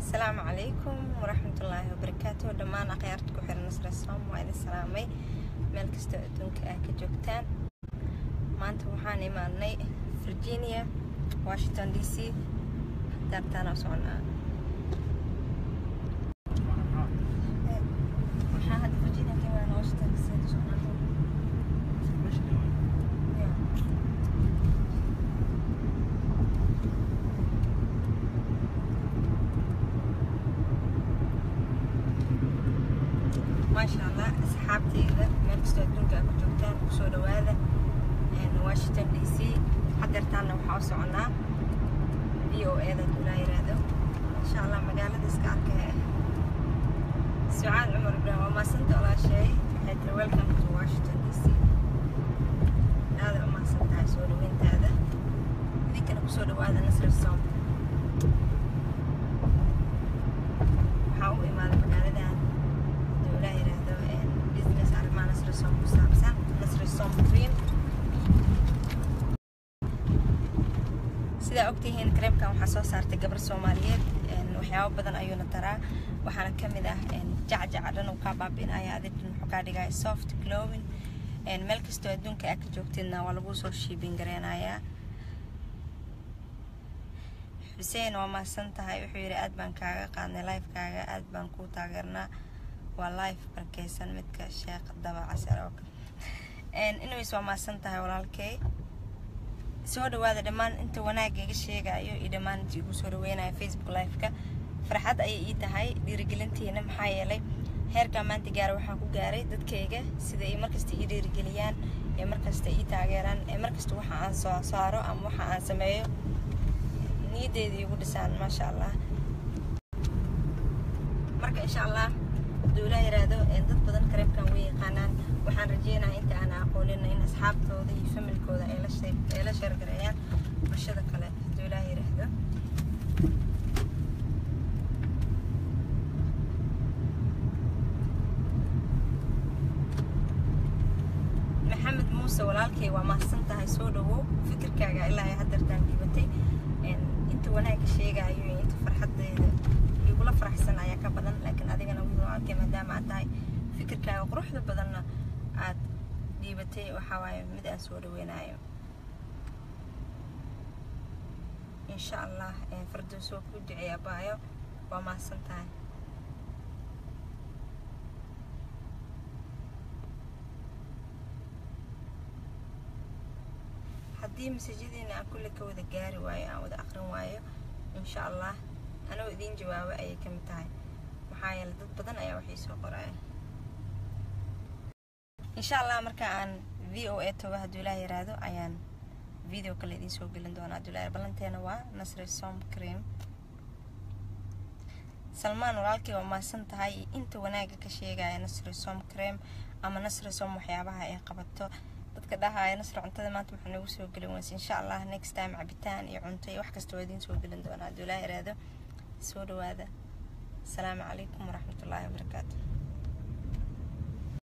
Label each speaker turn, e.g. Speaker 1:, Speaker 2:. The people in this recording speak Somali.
Speaker 1: asalaamu calaykum waraxmatullaahi wabarakaatu dhammaan akhyaarta ku xiran nasra soom waa idin salaamay meel kastoo adduunka ah ka joogtaan maanta waxaan imaanay virginia washington d c daartaan oo soconaa waxaa hadda virginia ka imaana washington d c ka soconaa Yeah. maasha allah asxaabteyda meel kastoo adduunka aad ku joogtaan kusoo dhawaada washington d c hadeertaana waxaa u soconaa v o eda dulaa yiraahdo insha allah magaalada iska arkaya sucaad cumar ibraahim waa maasanta walaasheey waxay tiri welcome to washington d c aada u mahadsan tahay soo dhaweyntaada idinkana kusoo dhawaada nasri som waxaa u imaaday magaaladan dowlaa yiraahdo business arrimaha nasri som ku saabsan nasri som cream sidaa ogtihiin kareemkan waxaa soo saartay gabar soomaaliyeed waxyaabo badan ayuuna taraa waxaana ka mid ah jacjaca dhan uu kaa baabi'inaya adidhan wuxuu kaa dhigaya soft glowing meel kastoo adduunka aad ka joogtidna waa lagu soo shiibin gareynayaa xuseen waa mahadsan tahay wuxuu yidhi aad baan kaaga qaadnay lifekaaga aad baan kuu taageernaa waa life barkeysan midka sheekh daba casar oo kale inays waa mahadsan tahay walaalkey soo dhawaada dhammaan inta wanaagga iga sheegayo iyo dhammaan inta igu soo dhaweynayo facebook live-ka farxad ayay ii tahay dhiirigelintiina maxaa yeelay heerkaa maanta gaara waxaan ku gaaray dadkayga sida ay markasta ii dhiirigeliyaan ee markasta ii taageeraan ee markasta waxa aan soo saaro ama waxa aan sameeyo niyaddeeda iigu dhisaan maasha allah marka insha allah hadduu ilaa yiraahdo dad badan kareemkan way yaqaanaan waxaan rajeynayaa inta aan aqoonina in asxaabtooda iyo familkooda ay la shee ay la sheergareeyaan bulshada kale hadduu ilaa yiraahdo maxamed muuse walaalkay waa mahadsan tahay soo dhawow fikirkaaga ilaa ay hadeertaan dhiibatay inta wanaagga sheegayo iyo inta farxadeeda igula faraxsan ayaa ka badan laakiin adigana wiil walaalkay maadaama aad tahay fikirkaaga quruxda badanna aad dhiibatay waxaa waaye mid aan soo dhaweynayo insha allah fardoos waa kuu duceey abaayo waa mahadsan tahay haddii masajadiina aan kulle ka wada gaari waayo aan wada aqrin waayo insha allah anoo idiin jawaabo ayay ka mid tahay maxaa yeele dad badan ayaa waxay soo qoraya insha allah marka aan v o a toba hadduu ilaah yiraahdo ayaan video kale idiin soo gelin doonaa hadduu ilaah ballanteena waa nasri som cream salmaan walaalkay waa mahadsan tahay inta wanaagga ka sheegaya nasri som cream ama nasri som waxyaabaha ay qabato dadka dhahaya nasri cuntada maanta maxaa noogu soo gelin weyse insha allah next time cabitaan iyo cunto iyo wax kasta waa idiin soo gelin doonaa hadduu ilaah yiraahdo soo dhawaada asalaamu calaykum waraxmatullaahi wabarakaatu